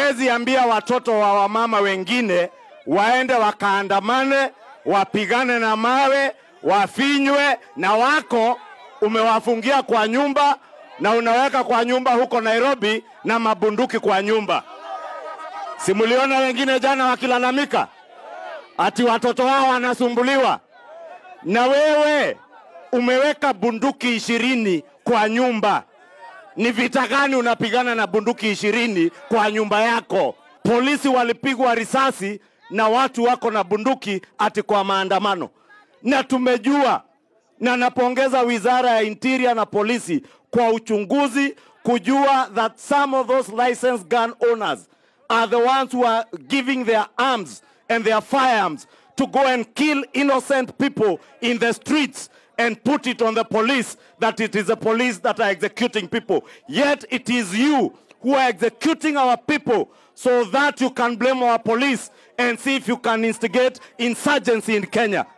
huwezi ambia watoto wa wamama wengine waende wakaandamane, wapigane na mawe, wafinywe, na wako umewafungia kwa nyumba na unaweka kwa nyumba huko Nairobi na mabunduki kwa nyumba. Simuliona wengine jana wakilalamika ati watoto wao wanasumbuliwa, na wewe umeweka bunduki ishirini kwa nyumba. Ni vita gani unapigana na bunduki ishirini kwa nyumba yako? Polisi walipigwa risasi na watu wako na bunduki ati kwa maandamano, na tumejua na napongeza wizara ya interior na polisi kwa uchunguzi kujua that some of those licensed gun owners are the ones who are giving their arms and their firearms to go and kill innocent people in the streets and put it on the police that it is the police that are executing people. Yet it is you who are executing our people so that you can blame our police and see if you can instigate insurgency in Kenya.